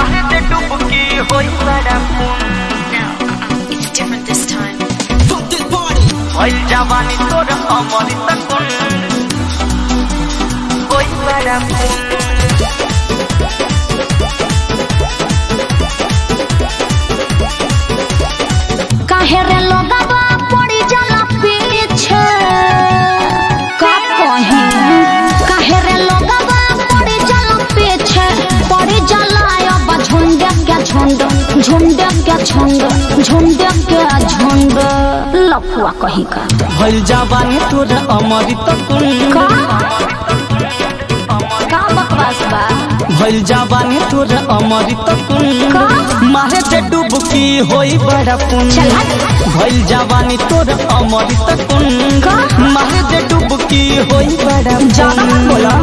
मारे दे डुबकी होई बड़ा पुन No, uh-uh, it's different this time. होई जवानी तोर अमरी तकुन होई बड़ा पुन काहे रे लोगवा पड़ी जाला पीछे का कहीं काहे रे लोगवा पड़ी जाला पीछे पड़ी जाला अब झुंड के झुंड झुंड के झुंड झुंड के झुंड लफुआ कहीं का होई जवानी तोर अमरी तकुन का का बकवास बा भइल जवानी तोर अमरी तकुन का? मारे दे डुबकी होई बड़ा पुन चल हट। भइल जवानी तोर अमरी तकुन का? मारे दे डुबकी होई बड़ा ज्यादा मत बोलो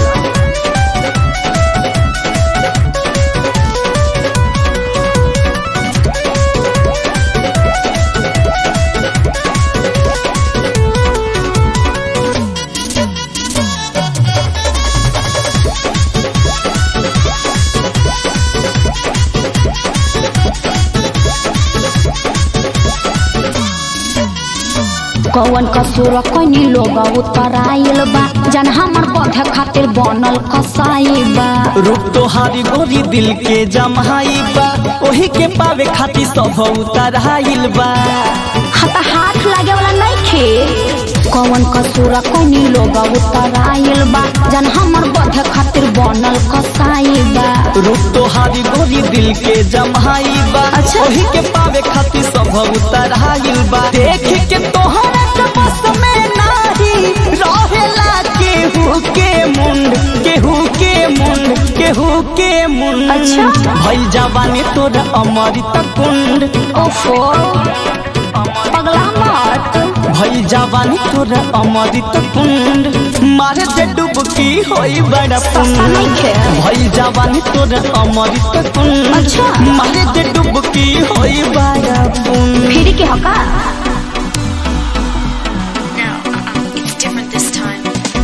कौन कसूर कोनी लोग उत्तराइल बा जन हमर पौधे खातिर बनल कसाई बा रूप तोहारी गोरी दिल के जमाई बा ओही के पावे खातिर सब उतराइल बा हता हाथ लागे वाला नहीं खे कौन कसूर कोनी लोग उत्तराइल बा जन हमर पौधे खातिर बनल कसाई बा रूप तोहारी गोरी दिल के जमाई बा अच्छा। ओही के पावे खातिर सब उतराइल बा देख के तोहरा के बस में नाही रहेला केहू के मुंड केहू के मुंड केहू के मुंड अच्छा। भइल जवानी तोर अमृत कुंड ओफो पगला मत भइल जवानी तोर अमृत कुंड मारे दे डुबकी होई बड़ा सस्ता पुण्य नहीं खे भइल जवानी तोर अमृत कुंड अच्छा। मारे दे डुबकी होई बड़ा पुण्य फिर के हका No, uh-uh, it's different this time.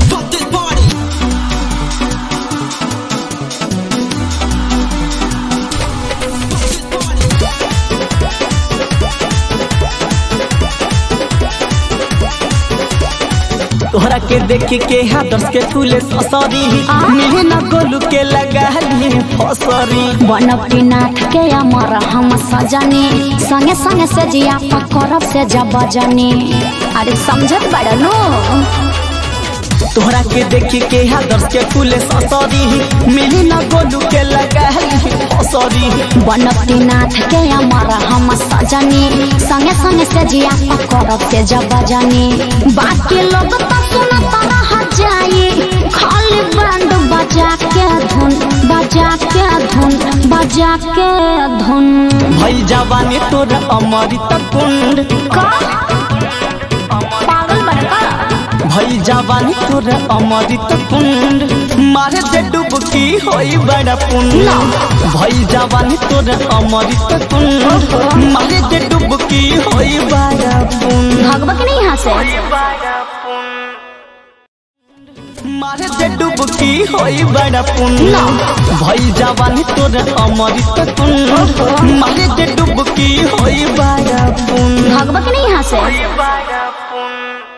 तोहरा के देख के हाथर्स के फूले ससरी मिले न गोलू के लगा ली फसरी बनपटी नाथ के अमर हम सजनी संगे संगे से जिया करब से जब जनी अरे समझत बड़ा नो तोहरा के देख के हाथर्स के फूले ससरी मिले न गोलू के लगा ली फसरी बनपटी नाथ के अमर हम सजनी संगे संगे से जिया करब से जब जनी बाकी लोग तो सुनत रह जाई खाली बैंड बजा के धुन बजा के धुन बजा के धुन भई जवानी तोर अमृत कुंड का पागल बड़का भई जवानी तोर अमृत कुंड मारे दे डुबकी होई बड़ा पुण्य ना। भई जवानी तोर अमृत कुंड मारे दे डुबकी होई बड़ा पुण्य भगवा के नहीं यहाँ से मारे दे डुबकी होई बड़ा पुण्य ना। भई जवानी तोर अमृत कुंड मारे दे डुबकी होई बड़ा पुण्य भगवा के नहीं यहाँ से बड़ा पुण्य